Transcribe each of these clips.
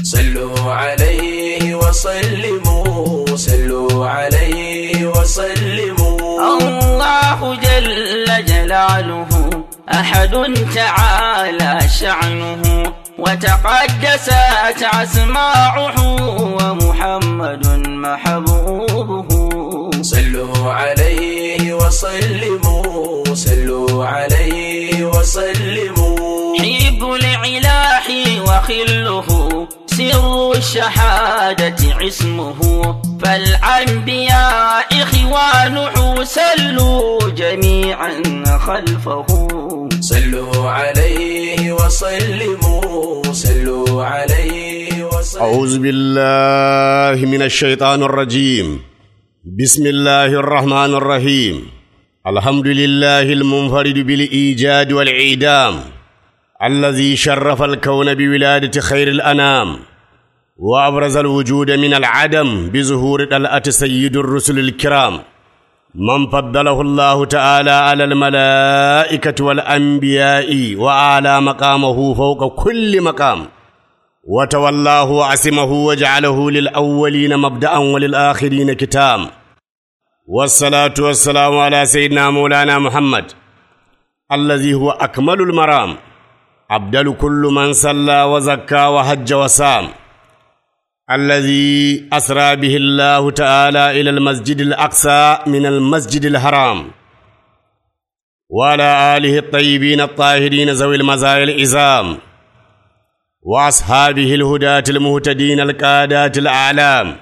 صلوا عليه وسلموا صلوا عليه وسلموا الله جل جلاله أحد تعالى شعنه وتقدست أسماعه ومحمد محبوبه صلوا عليه وسلموا صلوا عليه وسلموا حب العلاح وخله سر الشهادة اسمه فالأنبياء إخوانه سلوا جميعا خلفه صلوا عليه وسلموا صلوا عليه وسلموا أعوذ بالله من الشيطان الرجيم بسم الله الرحمن الرحيم الحمد لله المنفرد بالإيجاد والإعدام الذي شرف الكون بولادة خير الأنام وأبرز الوجود من العدم بظهور طلعة سيد الرسل الكرام من فضله الله تعالى على الملائكة والأنبياء وأعلى مقامه فوق كل مقام وتولاه وعصمه وجعله للأولين مبدأ وللآخرين كتام والصلاة والسلام على سيدنا مولانا محمد الذي هو أكمل المرام أبدل كل من صلى وزكى وحج وسام الذي أسرى به الله تعالى إلى المسجد الأقصى من المسجد الحرام وعلى آله الطيبين الطاهرين ذوي المزايا الإزام وأصحابه الهداة المهتدين القادات الأعلام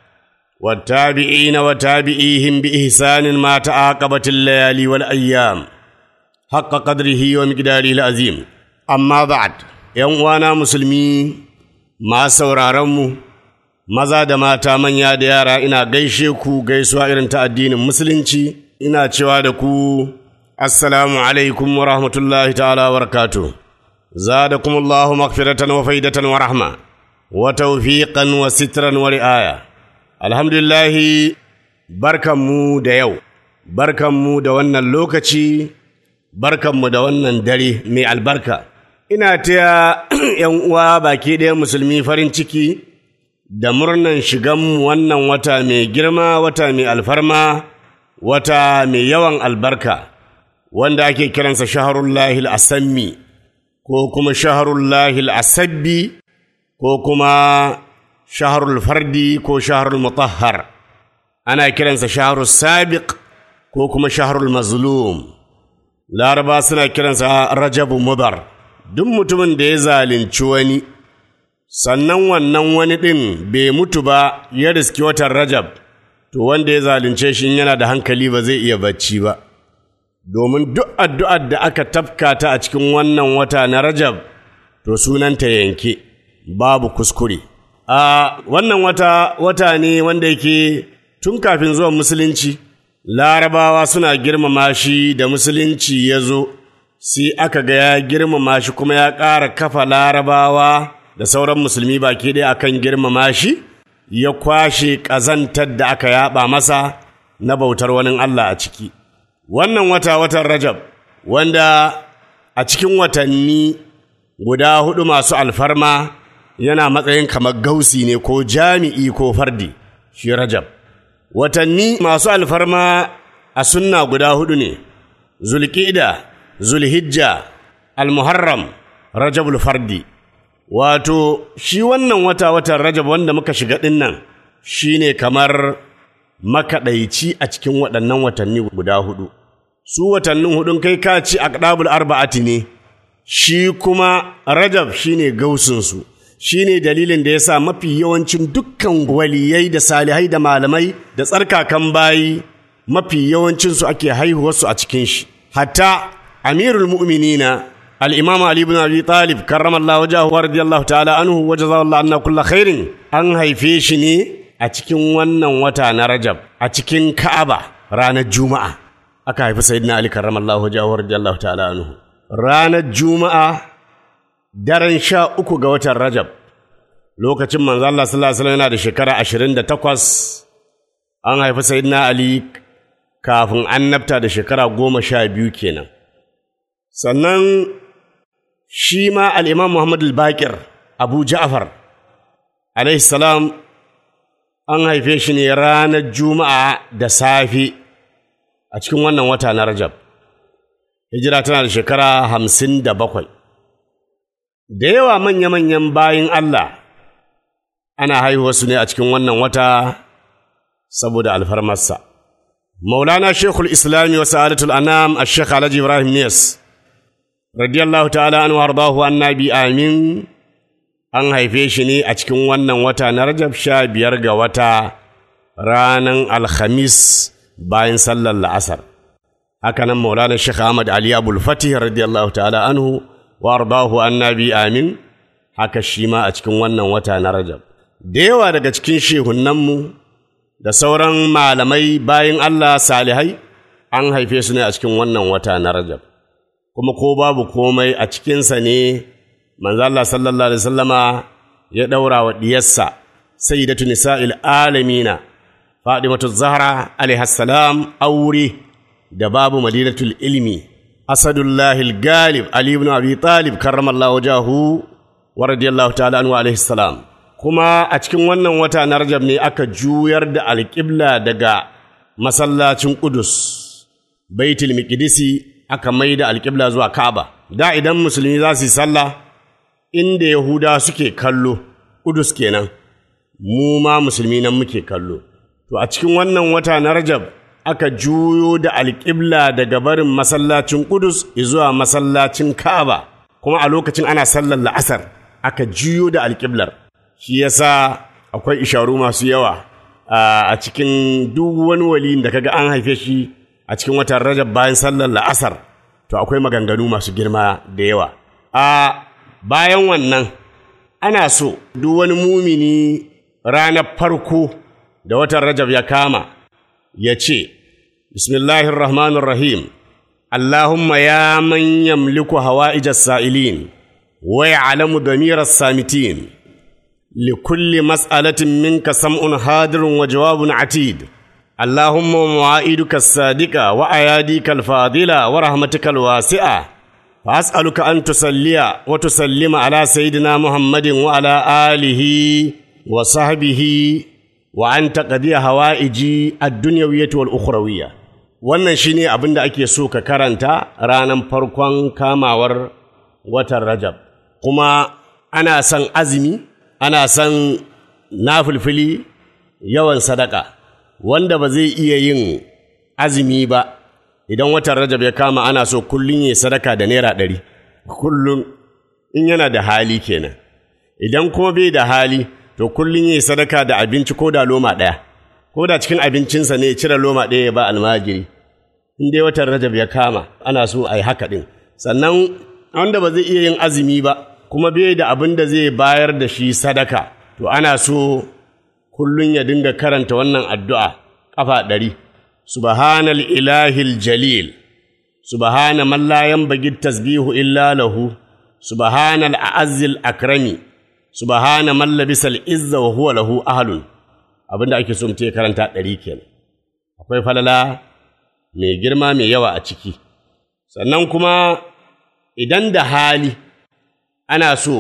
والتابعين وتابعيهم بإحسان ما تعاقبت الليالي والأيام حق قدره ومقداره العظيم أما بعد ‘yan uwana musulmi ma sauraronmu maza da mata manya da yara ina gaishe ku gaisuwa irin ta addinin musulunci ina cewa da ku assalamu alaikum wa rahmatullahi ta'ala wa barakatuh زادكم الله مغفرة وفيدة ورحمة وتوفيقا وسترا ورعاية الحمد لله بركة مو da yau barkanmu da wannan lokaci barkanmu da wannan dare mai albarka ina taya ‘yan uwa baki ɗaya musulmi farin ciki da murnan shiganmu wannan wata mai girma wata mai alfarma wata mai yawan albarka wanda ake kiransa shaharullahi al-asammi ko kuma shaharullahi asabbi ko kuma shaharul fardi ko shaharul mutahhar ana kiransa shaharul sabiq ko kuma shaharul mazlum laraba suna kiransa rajabu mudar duk mutumin da ya zalunci wani sannan wannan wani ɗin bai mutu ba ya riski watan rajab to wanda ya zalunce shi yana da hankali ba zai iya bacci ba domin duk addu'ar da aka tafka ta a cikin wannan wata na Rajab, to sunanta yanke, babu kuskure. A wannan wata wata ne wanda yake tun kafin zuwan Musulunci, larabawa suna girmama shi da Musulunci ya zo, sai aka ga ya girmama shi kuma ya ƙara kafa larabawa da sauran musulmi baki ɗaya akan girmama shi, ya kwashe ƙazantar da aka yaɓa masa na bautar wani Allah a ciki. wannan wata watan Rajab wanda a cikin watanni guda hudu masu alfarma yana matsayin kamar gausi ne ko jami'i ko fardi shi Rajab watanni masu alfarma a sunna guda hudu ne Zulqa'da Zulhijja Al-Muharram Rajabul Fardi wato shi wannan wata watan Rajab wanda muka shiga dinnan shine kamar makaɗaici a cikin waɗannan watanni guda hudu. Su watannin hudun kai ka ci a ƙadabul arba'ati ne, shi kuma Rajab shi ne gausinsu, shi ne dalilin da ya sa mafi yawancin dukkan waliyai da salihai da malamai da tsarkakan bayi mafi yawancinsu ake haihuwarsu a cikin shi. Hatta Amirul Mu'minina Al-Imam Ali ibn Abi Talib karramallahu wajahu wa radiyallahu ta'ala anhu wa jazallahu anna kulla khairin an haife shi ne a cikin wannan wata na Rajab a cikin Ka'aba ranar Juma'a aka haifi Sayyidina Ali karramallahu wajhahu radiyallahu ta'ala anhu ranar Juma'a daren sha uku ga watan Rajab lokacin manzo Allah sallallahu alaihi wasallam yana da shekara 28 an haifi Sayyidina Ali kafin annabta da shekara goma sha biyu kenan sannan shi ma al'imam Muhammad al-Bakir Abu Ja'far alaihi salam an haife shi ne ranar juma'a da safe a cikin wannan wata na rajab hijira tana da shekara hamsin da bakwai da yawa manya-manyan bayin Allah ana haihuwarsu ne a cikin wannan wata saboda alfarmarsa maulana shekul islami wa sa'adatul anam a shekh alhaji ibrahim niyas radiyallahu ta'ala an wardahu annabi amin an haife shi ne a cikin wannan wata na rajab sha biyar ga wata ranar alhamis bayan sallar la'asar hakanan maulana shekh ahmad ali abul fatih radiyallahu ta'ala anhu wardahu annabi amin haka shi ma a cikin wannan wata na rajab da yawa daga cikin shehunanmu da sauran malamai bayan Allah salihai an haife su ne a cikin wannan wata na Rajab kuma ko babu komai a cikinsa ne manzo Allah sallallahu alaihi wasallama ya daura wa diyarsa sayyidatu nisa'il alamina Fatimatu Zahra alaiha salam aure da babu madinatul ilmi Asadullahi al-Galib Ali ibn Abi Talib karramallahu wajahu wa radiyallahu ta'ala anhu alaihi salam kuma a cikin wannan wata na Rajab ne aka juyar da alƙibla daga masallacin Ƙudus, Baitul Miqdisi aka mai da alƙibla zuwa Ka'aba. Da idan musulmi za su yi sallah inda Yahuda suke kallo, Ƙudus kenan, mu ma musulmi nan muke kallo. To a cikin wannan wata na Rajab aka juyo da alƙibla daga barin masallacin Ƙudus zuwa masallacin Ka'aba, kuma a lokacin ana sallar la'asar aka juyo da alƙiblar. shi yasa akwai isharu masu yawa a cikin duk wani waliyin da kaga an haife shi a cikin watan rajab bayan sallar la'asar to akwai maganganu masu girma da yawa a bayan wannan ana so duk wani mumini ranar farko da watan rajab ya kama ya ce bismillahir rahmanir rahim allahumma ya man yamliku hawa'ijas sa'ilin wa ya'lamu damiras samitin لكل مسألة منك سمع حاضر وجواب عتيد اللهم مواعيدك الصادقة وأياديك الفاضلة ورحمتك الواسعة فأسألك أن تصلي وتسلم على سيدنا محمد وعلى آله وصحبه وأن تقضي هوائجي الدنيوية والأخروية wannan shine abin da ake so ka karanta ranar farkon kamawar watan Rajab kuma ana son azumi ana son nafilfili yawan sadaka wanda ba zai iya yin azumi ba idan watan rajab ya kama ana so kullum ya sadaka da naira ɗari kullum in yana da hali kenan idan kuma bai da hali to kullum ya sadaka da abinci ko da loma ɗaya ko da cikin abincinsa ne ya cire loma ɗaya ya ba almajiri in dai watan rajab ya kama ana so a yi haka ɗin sannan wanda ba zai iya yin azumi ba kuma bai da abin da zai bayar da shi sadaka, to ana so kullum ya dinga karanta wannan addu'a ƙafa ɗari, Subhanal ilahil jalil, Subhana mallayan bagid tasbihu illa lahu, Subhanal a'azzil akrami, Subhana mallabisal izza wa huwa lahu ahalun, abin da ake so mutum ya karanta ɗari kenan. Akwai falala mai girma mai yawa a ciki, sannan kuma idan da hali, ana so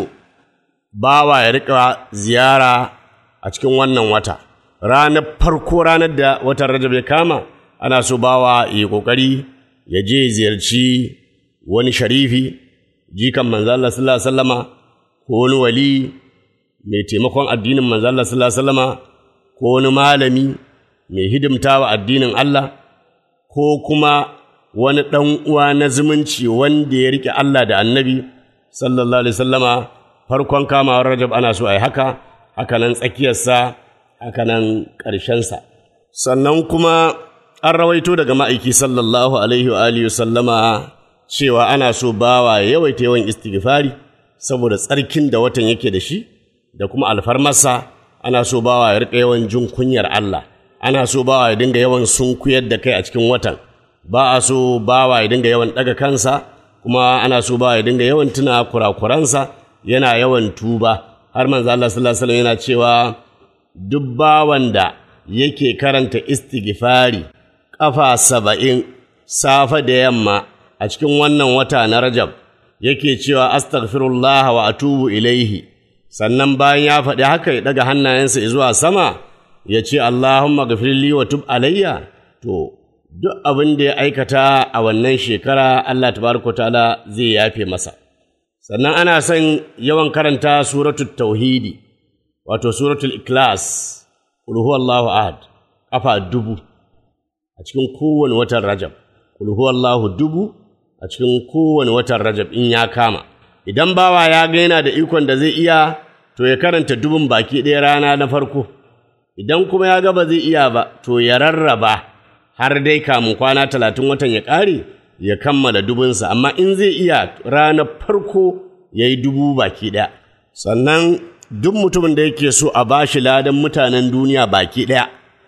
bawa ya riƙa ziyara a cikin wannan wata ranar farko ranar da watan rajab ya kama ana so bawa ya ƙoƙari ya je ziyarci wani sharifi jikan manzala sallallahu alaihi wasallama ko wani wali mai taimakon addinin manzala sallallahu alaihi wasallama ko wani malami mai hidimtawa addinin Allah ko kuma wani ɗan uwa na zumunci wanda ya riƙe Allah da annabi sallallahu alaihi sallama farkon kamawar rajab ana so a yi haka haka nan tsakiyarsa haka nan ƙarshensa sannan kuma an rawaito daga ma'aiki sallallahu alaihi wa alihi sallama cewa ana so bawa ya yawaita yawan istighfari saboda tsarkin da watan yake da shi da kuma alfarmarsa ana so bawa ya riƙa yawan jin kunyar Allah ana so bawa ya dinga yawan sunkuyar da kai a cikin watan ba a so bawa ya dinga yawan ɗaga kansa kuma ana so bawa ya dinga yawan tuna kurakuransa yana yawan tuba har manzo Allah sallallahu alaihi wasallam yana cewa duk bawan da yake karanta istighfari ƙafa saba'in safe da yamma a cikin wannan wata na Rajab yake cewa astaghfirullah wa atubu ilaihi sannan bayan ya faɗi haka ya ɗaga hannayensa zuwa sama ya ce Allahumma gafirli wa tub alayya to duk abin da ya aikata a wannan shekara Allah tabaraka ta'ala zai yafe masa sannan ana son yawan karanta suratul tauhidi wato suratul ikhlas qul huwallahu ahad kafa dubu a cikin kowane watan rajab qul huwallahu dubu a cikin kowane watan rajab in ya kama idan bawa ya ga yana da ikon da zai iya to ya karanta dubun baki ɗaya rana na farko idan kuma ya ga ba zai iya ba to ya rarraba har dai kamun kwana talatin watan ya ƙare ya kammala dubunsa amma in zai iya ranar farko ya yi dubu baki ɗaya sannan duk mutumin da yake so a ba shi ladan mutanen duniya baki ɗaya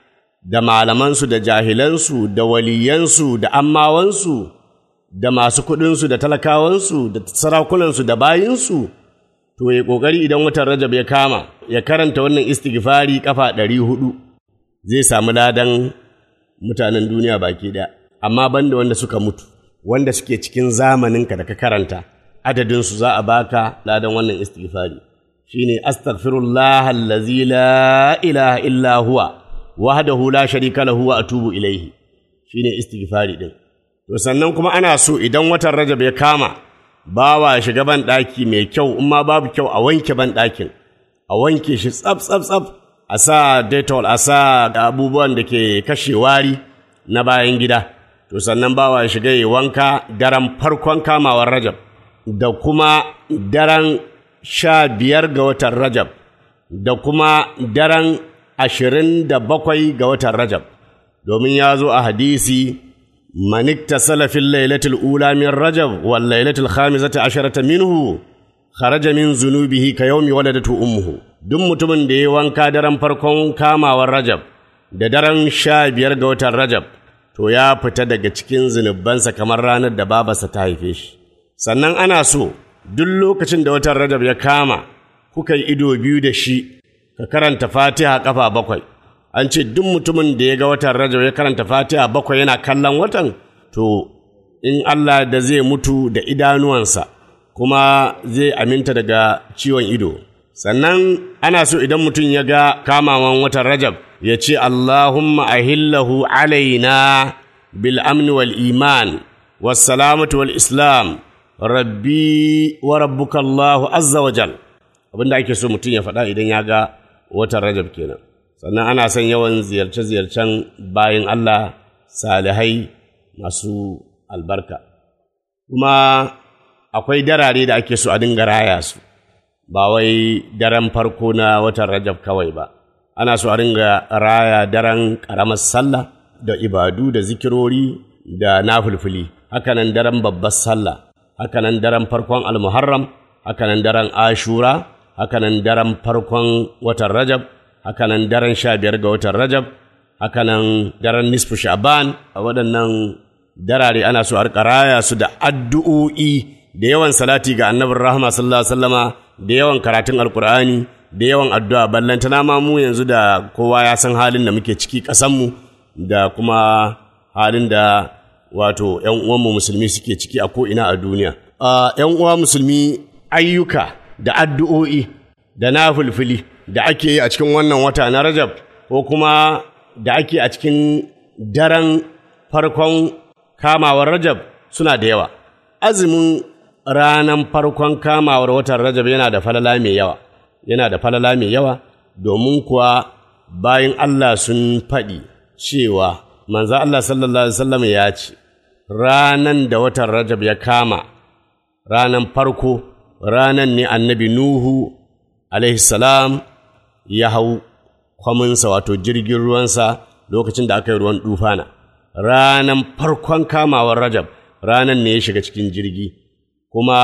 da malamansu da jahilansu da waliyansu da ammawansu da masu kuɗinsu da talakawansu da sarakunansu da bayinsu to ya ƙoƙari idan watan rajab ya kama ya karanta wannan istighfari kafa ɗari hudu zai samu ladan mutanen duniya baki ɗaya amma banda wanda suka mutu wanda suke cikin zamaninka da ka karanta adadinsu za a baka ladan wannan istighfari shine astaghfirullah allazi la ilaha illa huwa wahdahu la sharika lahu wa atubu ilaihi shine istighfari din to sannan kuma ana so idan watan rajab ya kama bawa shiga ban ɗaki mai kyau in ma babu kyau a wanke ban ɗakin a wanke shi tsaf tsaf tsaf a sa detol a sa abubuwan da ke kashe wari na bayan gida to sannan bawa ya shiga ya wanka daren farkon kamawar rajab da kuma daren sha biyar ga watan rajab da kuma daren ashirin da bakwai ga watan rajab domin ya zo a hadisi man iktasala fil lailatul ula min rajab wal lailatul khamisati asharata minhu kharaja min zunubihi ka yawmi waladatu ummuhu duk mutumin da ya wanka daren farkon kamawar rajab da daren sha biyar ga watan rajab to ya fita daga cikin zunubansa kamar ranar da babarsa ta haife shi sannan ana so duk lokacin da watan rajab ya kama kuka yi ido biyu da shi ka karanta fatiha kafa bakwai an ce duk mutumin da ya ga watan rajab ya karanta fatiha bakwai yana kallon watan to in Allah da zai mutu da idanuwansa kuma zai aminta daga ciwon ido sannan ana so idan mutum ya ga kamawan watan rajab ya ce Allahumma ahillahu alaina bil amni wal iman was salamatu wal islam rabbi wa rabbuka Allahu azza wa jal abinda ake so mutum ya faɗa idan ya ga watan rajab kenan sannan ana son yawan ziyarce-ziyarcen bayan Allah salihai masu albarka kuma akwai darare da ake so a dinga raya su ba wai daren farko na watan rajab kawai ba ana so a dinga raya daren ƙaramar sallah da ibadu da zikirori da nafulfuli hakanan daren babbar sallah hakanan daren farkon almuharram hakanan daren ashura hakanan daren farkon watan rajab hakanan daren sha biyar ga watan rajab hakanan daren nisfu sha'ban a waɗannan darare ana so a raya su da addu'o'i da yawan salati ga annabin rahama sallallahu alaihi wasallama da yawan karatun alkur'ani da yawan addu'a ballantana ma mu yanzu da kowa ya san halin da muke ciki ƙasanmu da kuma halin da wato ‘yan uwanmu musulmi suke ciki a ko'ina a duniya. ‘yan uwa musulmi ayyuka da addu'o'i da na fulfili da ake yi a cikin wannan wata na Rajab ko kuma da ake a cikin daren farkon kamawar Rajab suna da yawa. Azumin ranar farkon kamawar watan Rajab yana da falala mai yawa, yana da falala mai yawa domin kuwa bayan Allah sun faɗi cewa manzo Allah sallallahu Alaihi wasallam ya ce, ranan da watan Rajab ya kama, ranan farko, ranan ne annabi Nuhu alaihi salam ya hau kwaminsa wato jirgin ruwansa lokacin da aka yi ruwan dufana. Ranan farkon kamawar Rajab, ranan ne ya shiga cikin jirgi, kuma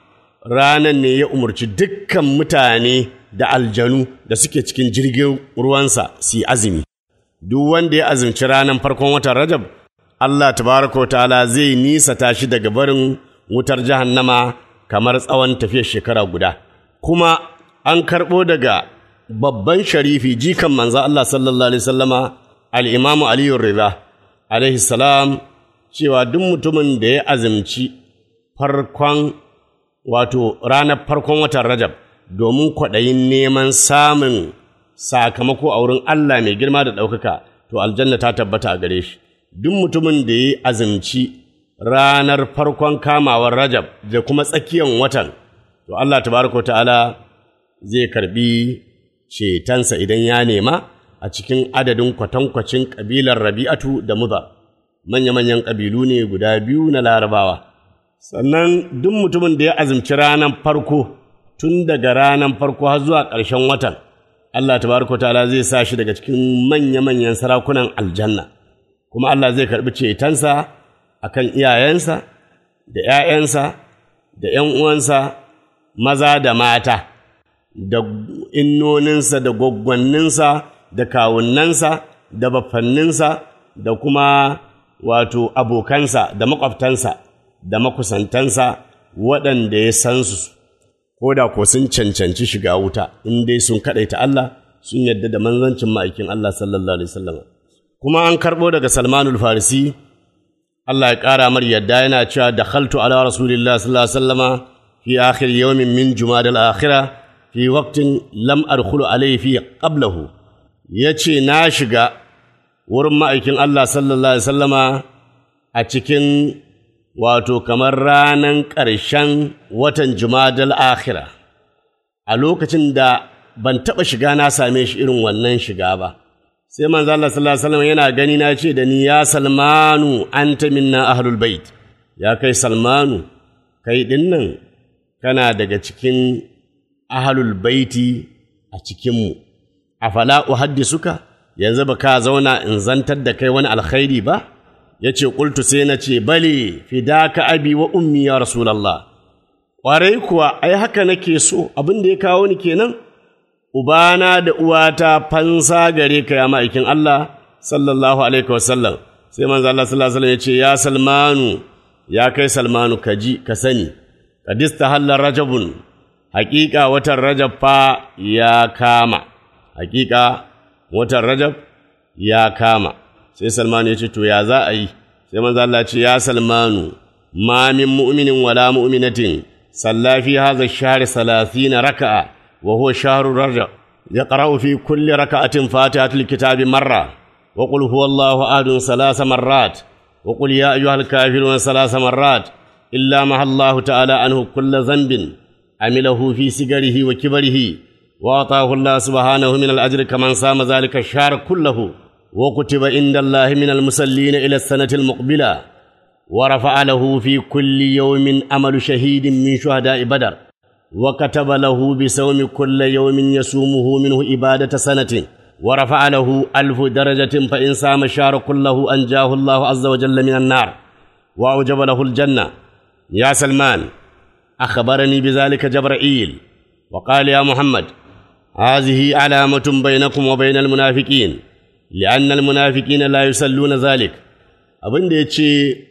ranan ne ya umarci dukkan mutane da aljanu da suke cikin jirgin ruwansa su yi azumi. duk wanda ya azumci ranar farkon watan Rajab, Allah tabaraka wa ta'ala zai nisata shi daga barin wutar jahannama kamar tsawon tafiyar shekara guda. Kuma an karɓo daga babban sharifi jikan manza Allah sallallahu Alaihi sallama al'imamu Aliyu Riza, alaihi salam, cewa duk mutumin da ya azumci farkon wato ranar farkon watan Rajab domin kwaɗayin neman samun sakamako a wurin Allah mai girma da ɗaukaka to aljanna ta tabbata a gare shi duk mutumin da ya azumci ranar farkon kamawar rajab da kuma tsakiyar watan to Allah tabaraka ta'ala zai karbi cetonsa idan ya nema a cikin adadin kwatankwacin ƙabilar rabi'atu da muza manya-manyan ƙabilu ne guda biyu na larabawa sannan duk mutumin da ya azumci ranar farko tun daga ranar farko har zuwa ƙarshen watan Allah tabaraka ta'ala zai sa shi daga cikin manya-manyan sarakunan aljanna kuma Allah zai karɓi cetonsa a kan iyayensa da ‘ya'yansa da ‘yan uwansa maza da mata da innoninsa da gwaggwanninsa da kawunansa da bafanninsa da kuma wato abokansa da maƙwabtansa da makusantansa waɗanda ya san su ko da ko sun cancanci shiga wuta in dai sun kaɗaita Allah sun yadda da manzancin ma'aikin Allah sallallahu alaihi wasallam kuma an karɓo daga Salmanul Farisi Allah ya ƙara mar yadda yana cewa da khaltu ala rasulillah sallallahu alaihi wasallama fi akhir yawmin min jumada al-akhirah fi waqtin lam adkhulu alayhi fi qablahu yace na shiga wurin ma'aikin Allah sallallahu alaihi wasallama a cikin wato kamar ranan ƙarshen watan jumadal akhira a lokacin da ban taɓa shiga na same shi irin wannan shiga ba sai manzo Allah sallallahu alaihi wasallam yana gani na ce da ni ya Salmanu anta minna ahlul bait ya kai Salmanu kai dinnan kana daga cikin ahlul baiti a cikin mu afala uhaddisuka yanzu ba ka zauna in zantar da kai wani alkhairi ba yace qultu sai na ce bale fidaka abi wa ummi ya rasulullah ƙwarai kuwa ai haka nake so abin da ya kawo ni kenan Ubana da uwata fansa gare ka ya ma'aikin Allah sallallahu alaihi wasallam sai manzo Allah sallallahu alaihi ya ce ya Salmanu ya kai Salmanu ka ji ka sani kadista hallar rajabun haƙiƙa watan rajab fa ya kama haƙiƙa watan rajab ya kama sai Salmanu ya ce to ya za a yi sai manzo Allah ya ce ya Salmanu ma min mu'minin wala mu'minatin sallafi hadha ash-shahr 30 raka'a وهو شهر رجب يقرأ في كل ركعة فاتحة الكتاب مرة وقل هو الله أحد ثلاث مرات وقل يا أيها الكافرون ثلاث مرات إلا مع الله تعالى عنه كل ذنب عمله في سجره وكبره وأعطاه الله سبحانه من الأجر كمن صام ذلك الشهر كله وكتب عند الله من المسلين إلى السنة المقبلة ورفع له في كل يوم أمل شهيد من شهداء بدر وكتب له بصوم كل يوم يصومه منه إبادة سنة ورفع له ألف درجة فإن سام الشهر كله أنجاه الله عز وجل من النار وأوجب له الجنة يا سلمان أخبرني بذلك جبرائيل وقال يا محمد هذه علامة بينكم وبين المنافقين لأن المنافقين لا يصلون ذلك abin da ya ce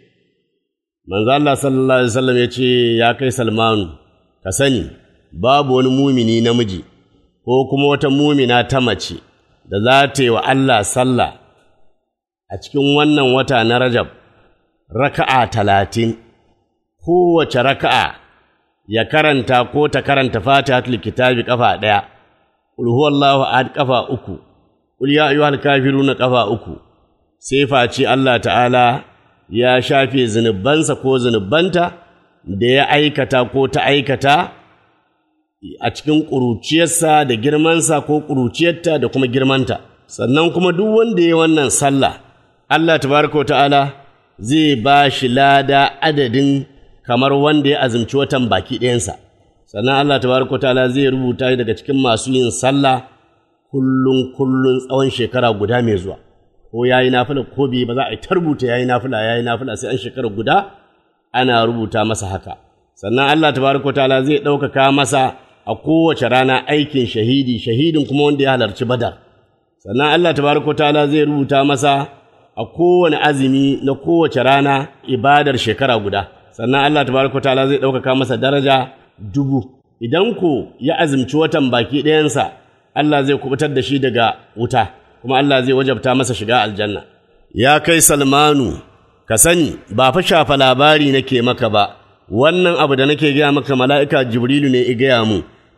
manzo Allah sallallahu alaihi wasallam ya ce ya kai Salmanu ka sani babu wani mumini namiji ko kuma wata mumina ta mace da za ta yi wa Allah sallah a cikin wannan wata na Rajab raka'a talatin kowace raka'a ya karanta ko ta karanta fatihatul kitabi kafa ɗaya qul huwallahu ahad kafa uku qul ya ayyuhal kafiruna kafa uku sai face Allah ta'ala ya shafe zunubansa ko zunubanta da ya aikata ko ta aikata a cikin ƙuruciyarsa da girmansa ko ƙuruciyarta da kuma girmanta sannan kuma duk wanda ya wannan sallah Allah tabaraka wa ta'ala zai ba shi lada adadin kamar wanda ya azumci watan baki ɗayansa sannan Allah tabaraka wa ta'ala zai rubuta daga cikin masu yin sallah kullum kullum tsawon shekara guda mai zuwa ko yayi nafila ko bai ba za a yi ta rubuta yayi nafila yayi nafila sai an shekara guda ana rubuta masa haka sannan Allah tabaraka ta'ala zai ɗaukaka masa a kowace rana aikin shahidi shahidin kuma wanda ya halarci badar sannan Allah tabaraka ta'ala zai rubuta masa a kowane azumi na kowace rana ibadar shekara guda sannan Allah tabaraka ta'ala zai ɗaukaka masa daraja dubu idan ko ya azumci watan baki ɗayansa Allah zai kubutar da shi daga wuta kuma Allah zai wajabta masa shiga aljanna ya kai Salmanu ka sani ba fa shafa labari nake maka ba wannan abu da nake gaya maka mala'ika jibrilu ne i gaya mu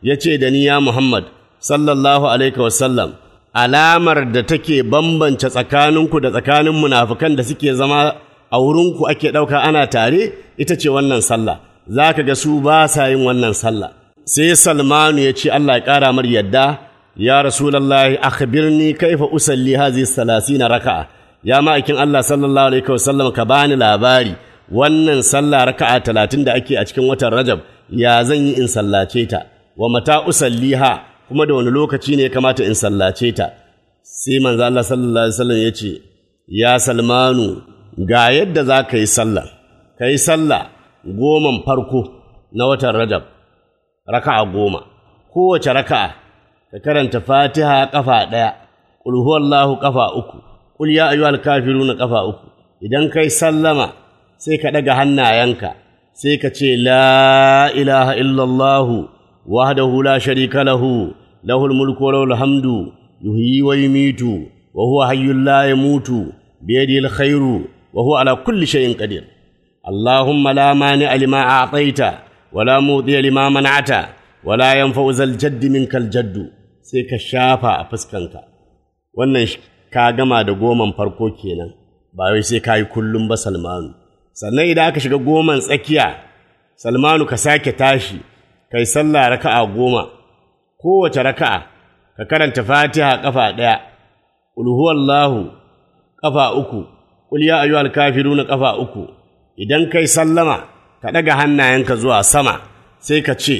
ya ce da ni ya Muhammad sallallahu alaihi wasallam alamar da take bambance tsakaninku da tsakanin munafukan da suke zama a wurinku ake ɗauka ana tare ita ce wannan sallah za ka ga su ba sa yin wannan sallah sai salmanu ya ce Allah ya ƙara mar yadda ya rasulallahi akhbirni kaifa usalli hazihi salasina raka'a ya ma'aikin Allah sallallahu alaihi wasallam ka bani labari wannan sallah raka'a talatin da ake a cikin watan Rajab ya zan yi in sallace ta wa mata usalliha kuma da wani lokaci ne ya kamata in sallace ta sai manzo Allah sallallahu alaihi wasallam ya ce ya Salmanu ga yadda za ka yi sallah ka yi sallah goman farko na watan Rajab raka'a goma kowace raka'a ka karanta Fatiha kafa ɗaya qul huwallahu kafa uku qul ya ayyuhal kafiruna kafa uku idan kai sallama sai ka ɗaga hannayenka sai ka ce la ilaha illallah wahdahu la sharika lahu lahul mulku wa lahul hamdu yuhyi wa yumitu wa huwa hayyul la yamutu biyadihi alkhairu wa huwa ala kulli shay'in qadir اللهم لا مانع لما أعطيت ولا موضي لما منعت ولا ينفع ذا الجد منك الجد sai ka shafa a fuskanka wannan ka gama da goman farko kenan ba wai sai ka yi kullum ba salmanu sannan idan aka shiga goman tsakiya salmanu ka sake tashi kai sallah raka'a goma kowace raka'a ka karanta fatiha kafa ɗaya ulhuwallahu kafa uku qul ya ayyuhal kafiruna kafa uku idan kai sallama ka ɗaga hannayenka zuwa sama sai ka ce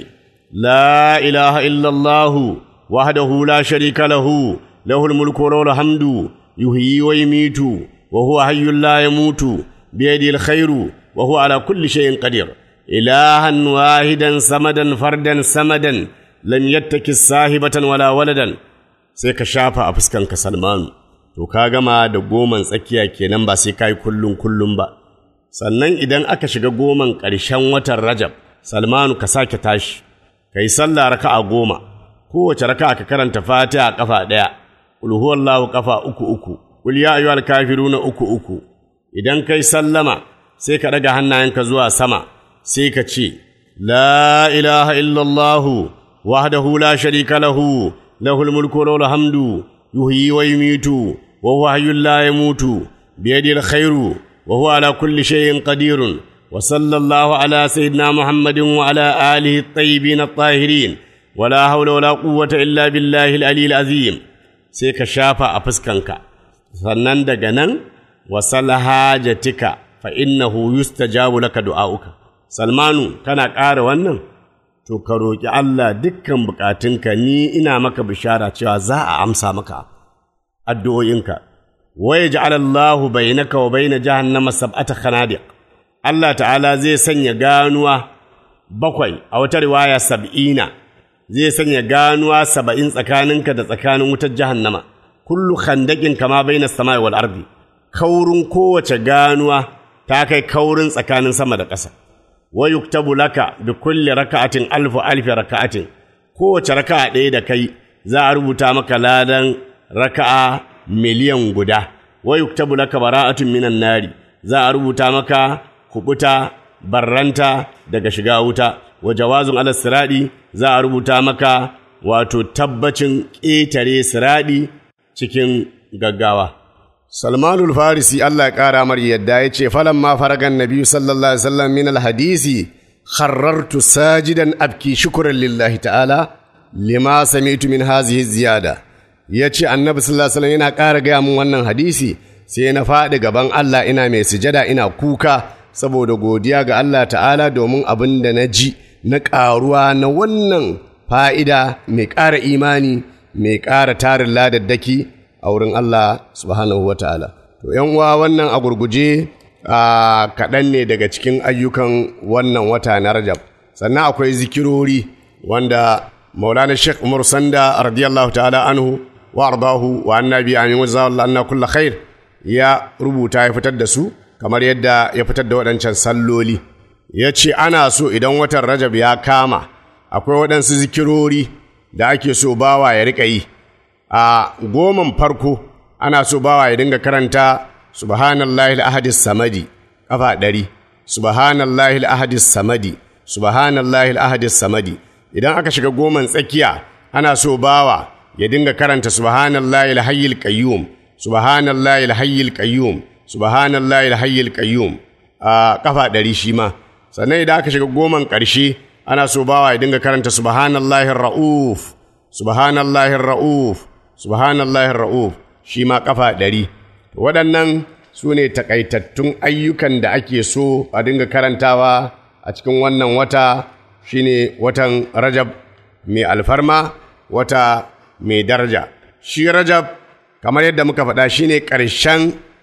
la ilaha illallahu wahdahu la sharika lahu lahul mulku wa lahul hamdu yuhyi wa yumitu wa huwa hayyul la yamutu biyadihi alkhairu wa huwa ala kulli shay'in qadir ilahan wahidan samadan fardan samadan lam yattaki sahibatan wala waladan sai ka shafa a fuskanka salmanu to ka gama da goman tsakiya kenan ba sai kai kullun kullun ba sannan idan aka shiga goman ƙarshen watan Rajab, Salmanu ka sake tashi, ka yi sallah raka'a goma, kowace raka'a ka karanta fatiha ƙafa ɗaya, ulhuwallahu ƙafa uku uku, ƙul ya ayyuhal kafiruna uku uku, idan kai sallama sai ka ɗaga hannayenka zuwa sama, sai ka ce, La ilaha illallahu wahdahu la sharika lahu, lahul mulku wa lahul hamdu, yuhyi wa yumitu, wa huwa hayyul la yamutu, biyadil khairu وهو على كل شيء قدير وصلى الله على سيدنا محمد وعلى آله الطيبين الطاهرين ولا حول ولا قوة إلا بالله العلي العظيم سيك شافا أفسكنك sannan daga nan wasal hajatika fa innahu yustajabu laka du'auka salmanu kana ƙara wannan to ka roƙi Allah dukkan buƙatunka ni ina maka bishara cewa za a amsa maka addu'o'inka ويجعل الله بينك وبين جهنم سبعة خنادق الله تعالى zai sanya ganuwa bakwai a wata riwaya sab'ina zai sanya ganuwa saba'in tsakaninka da tsakanin wutar jahannama kullu khandaqin kama baina samai wal ardi kaurin kowace ganuwa ta kai kaurin tsakanin sama da ƙasa wa yuktabu laka bi kulli raka'atin alfu alfi raka'atin kowace raka'a ɗaya da kai za a rubuta maka ladan raka'a miliyan guda wa yuktabu laka bara'atun minan nari za a rubuta maka kubuta barranta daga shiga wuta wa jawazun ala siradi za a rubuta maka wato tabbacin ƙetare siradi cikin gaggawa Salmanul Farisi Allah ya ƙara mar yadda ya ce falan ma faragan Nabi sallallahu alaihi wasallam min alhadisi kharrartu sajidan abki shukran lillahi ta'ala lima sami'tu min hazihi ziyada ya ce annabi sallallahu alaihi wasallam yana ƙara gaya min wannan hadisi sai na faɗi gaban Allah ina mai sujada ina kuka saboda godiya ga Allah ta'ala domin abin da na ji na ƙaruwa na wannan fa'ida mai ƙara imani mai ƙara tarin ladaddaki a wurin Allah subhanahu wa ta'ala. To, uwa wannan a gurguje a kaɗan ne daga cikin ayyukan wannan wata na Rajab. Sannan akwai zikirori wanda Maulana Sheikh Umar Sanda radiyallahu ta'ala anhu wa ardahu wa annabi amin wa zawalla anna kulla khair ya rubuta ya fitar da su kamar yadda ya fitar da waɗancan salloli ya ce ana so idan watan rajab ya kama akwai waɗansu zikirori da ake so bawa ya riƙa yi a goman farko ana so bawa ya dinga karanta subhanallahi al-ahadis samadi kafa ɗari subhanallahi al-ahadis samadi subhanallahi al-ahadis samadi idan aka shiga goman tsakiya ana so bawa ya dinga karanta subhanallahi alhayyul qayyum subhanallahi alhayyul qayyum subhanallahi alhayyul qayyum a kafa ɗari shi ma sannan idan aka shiga goman ƙarshe ana so bawa ya dinga karanta subhanallahi ra'uf subhanallahi ra'uf subhanallahi ra'uf shi ma kafa ɗari waɗannan su ne takaitattun ayyukan da ake so a dinga karantawa a cikin wannan wata shine watan rajab mai alfarma wata mai daraja shi rajab kamar yadda muka faɗa shine ƙarshen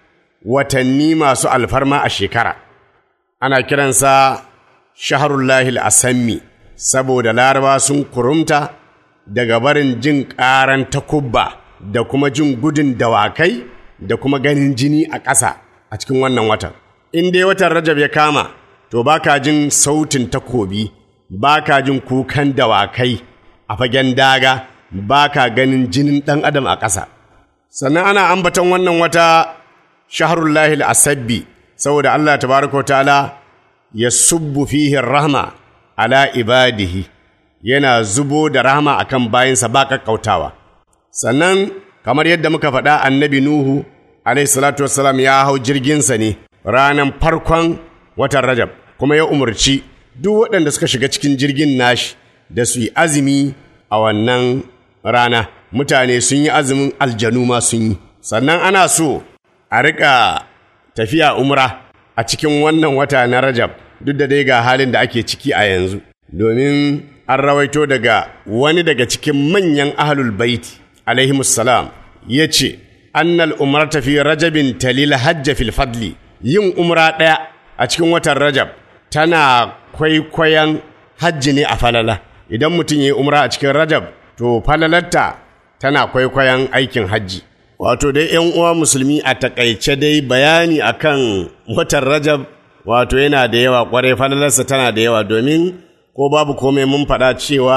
watanni masu alfarma a shekara ana kiransa shaharullahil asammi saboda laraba sun kurumta daga barin jin ƙaran takubba da kuma jin gudun dawakai da kuma ganin jini a ƙasa a cikin wannan watan in dai watan rajab ya kama to baka jin sautin takobi baka jin kukan dawakai a fagen daga baka ganin jinin ɗan adam a ƙasa sannan ana ambaton wannan wata shaharullahil asabbi saboda Allah tabaraka wa ta'ala ya subbu fihi rahma ala ibadihi yana zubo da rahma akan bayansa ba kakkautawa sannan kamar yadda muka faɗa annabi nuhu alaihi salatu wassalam ya hau jirginsa ne ranar farkon watan rajab kuma ya umarci duk waɗanda suka shiga cikin jirgin nashi da su yi azumi a wannan rana mutane sun yi azumin aljanu ma sun yi sannan ana so a riƙa tafiya umra a cikin wannan wata na Rajab duk da dai ga halin da ake ciki a yanzu domin an rawaito daga wani daga cikin manyan ahlul baiti alaihimussalam ya ce annal umarta fi rajabin talil hajja fil fadli yin umra ɗaya a cikin watan Rajab tana kwaikwayon hajji ne a falala idan mutum ya yi umra a cikin Rajab to falalarta tana kwaikwayon aikin hajji Wato dai ‘yan uwa musulmi a takaice dai bayani akan watan Rajab wato yana da yawa kwarai falalarsa tana da yawa domin ko babu komai mun faɗa cewa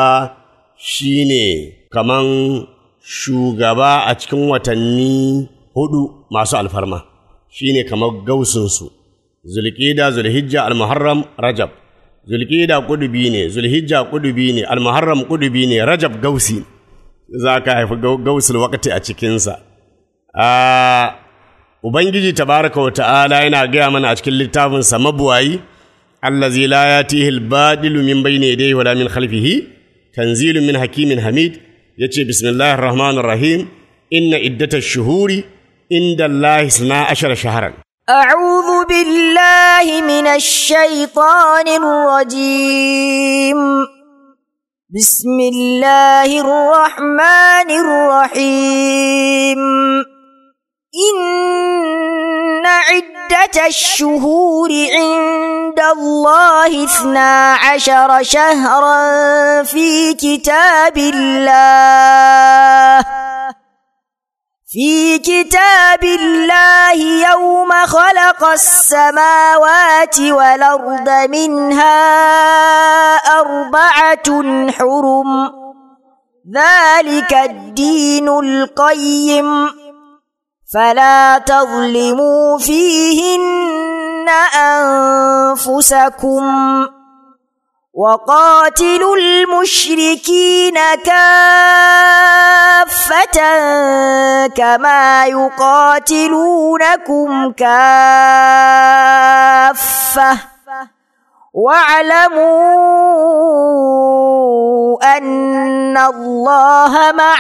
shi ne kaman shugaba a cikin watanni hudu masu alfarma shi ne kamar gausinsu zulƙida zulhijja almuharram rajab zulƙida kudubi ne zulhijja kudubi ne almuharram kudubi ne rajab gausi za ka haifi gausul wakati a cikinsa Uh, Ubangiji tabaraka wa ta'ala yana gaya mana a cikin littafinsa mabuwayi, allazi la yatihi al-badilu min bayni yadayhi wala min khalfihi tanzilun min hakimin hamid yace bismillahir rahmanir rahim inna iddatash shuhuri inda Allah isna ashara shahran أعوذ بالله من الشيطان الرجيم بسم الله الرحمن الرحيم إن عدة الشهور عند الله اثنا عشر شهرا في كتاب الله في كتاب الله يوم خلق السماوات والأرض منها أربعة حرم ذلك الدين القيم فلا تظلموا فيهن أنفسكم وقاتلوا المشركين كافة كما يقاتلونكم كافة واعلموا أن الله مع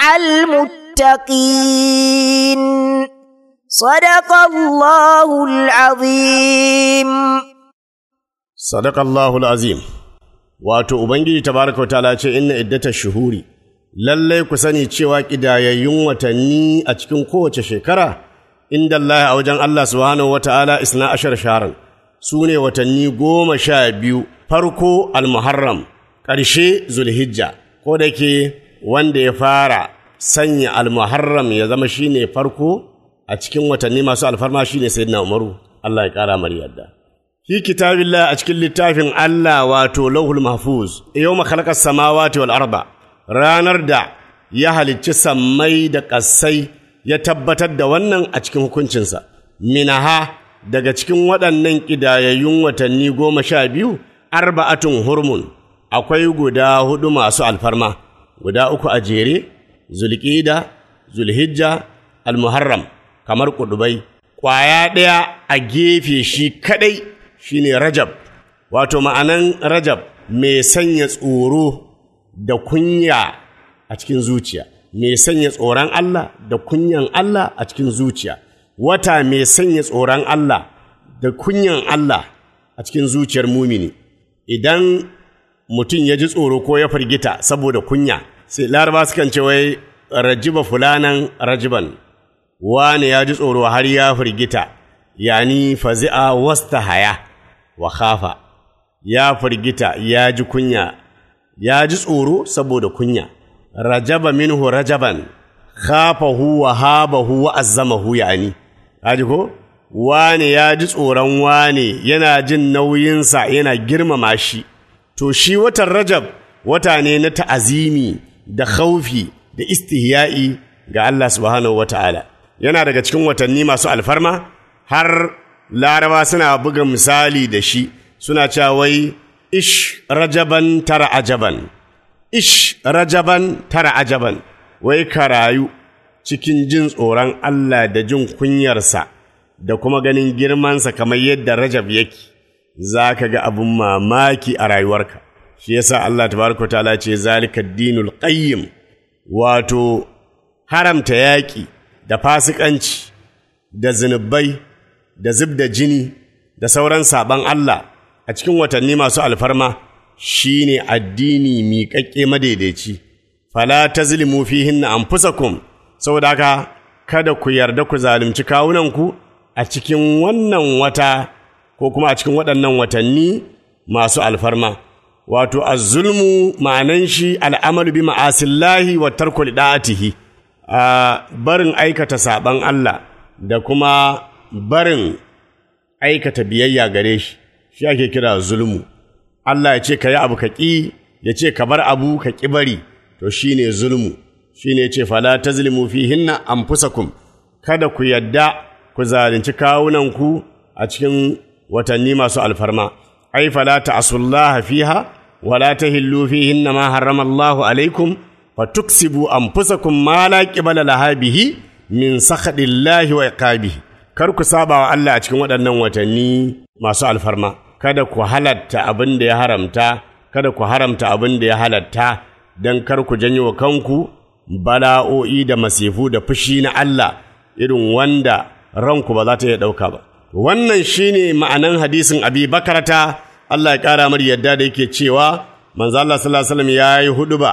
المتقين صدق الله العظيم صدق الله العظيم wato ubangiji tabaraka wa ta'ala ce inna iddata shuhuri lallai ku sani cewa kidayayyun watanni a cikin kowace shekara inda Allah a wajen Allah subhanahu wa ta'ala isna ashar sharan su ne watanni goma sha biyu farko almuharram ƙarshe zulhijja ko da ke wanda ya fara sanya almuharram ya zama shine farko a cikin watanni masu alfarma shine sayyidina umaru Allah ya ƙara mar yadda fi kitabillah a cikin littafin Allah wato lauhul mahfuz yau makalakar samawati wal arba ranar da ya halicci sammai da ƙasai ya tabbatar da wannan a cikin hukuncinsa minaha daga cikin waɗannan ƙidayayyun watanni goma sha biyu arba'atun hurmun akwai guda hudu masu alfarma guda uku a jere zulƙida zulhijja almuharram kamar kudubai ƙwaya ɗaya a gefe shi kaɗai shine rajab wato ma'anan rajab mai sanya tsoro da kunya a cikin zuciya mai sanya tsoron Allah da kunyan Allah a cikin zuciya wata mai sanya tsoron Allah da kunyan Allah a cikin zuciyar mumini idan mutum ya ji tsoro ko ya firgita saboda kunya sai laraba sukan ce wai rajiba fulanan rajiban wane ya ji tsoro har ya firgita yani fazi'a wasta haya wa khafa ya firgita ya ji kunya ya ji tsoro saboda kunya rajaba minhu rajaban khafahu wa habahu wa azzamahu yani kaji ko wane ya ji tsoron wane yana jin nauyinsa yana girmama shi to shi watan rajab wata ne na ta'azimi da khaufi da istihya'i ga Allah subhanahu wata'ala yana daga cikin watanni masu alfarma har laraba suna buga misali da shi suna cewa wai ish rajaban tara ajaban ish rajaban tara ajaban wai ka rayu cikin jin tsoron Allah da jin kunyarsa da kuma ganin girmansa kamar yadda rajab yake za ka ga abin mamaki a rayuwarka shi yasa Allah tabaraka ta'ala ce zalika dinul qayyim wato haramta yaƙi da fasikanci da zunubai da zub da jini da sauran saban Allah a cikin watanni masu alfarma shine addini miƙaƙƙe madaidaici fala tazlimu fihinna anfusakum saboda haka kada ku yarda ku zalunci kawunanku a cikin wannan wata ko kuma a cikin waɗannan watanni masu alfarma wato azzulmu ma'anan shi al'amalu bi ma'asillahi wa tarku da'atihi a barin aikata saban Allah da kuma barin aikata biyayya gare shi shi ake kira zulmu Allah ya ce ka yi abu ka ƙi ya ce ka bar abu ka ƙi bari to shine zulmu shine ya ce fala tazlimu fihinna anfusakum kada ku yadda ku zalunci kawunanku a cikin watanni masu alfarma ai fala ta'asullaha fiha wala tahillu fihinna ma harrama Allahu alaikum fatuksibu anfusakum ma la qibala laha bihi min sakhadillahi wa iqabihi kar ku saba wa Allah a cikin waɗannan watanni masu alfarma kada ku halatta abin da ya haramta kada ku haramta abin da ya halatta dan kar ku janyo wa kanku bala'o'i da masifu da fushi na Allah irin wanda ranku ba za ta iya ɗauka ba wannan shine ma'anan hadisin abi bakarata Allah ya ƙara mar yadda da yake cewa manzo Allah sallallahu alaihi wasallam yayi huduba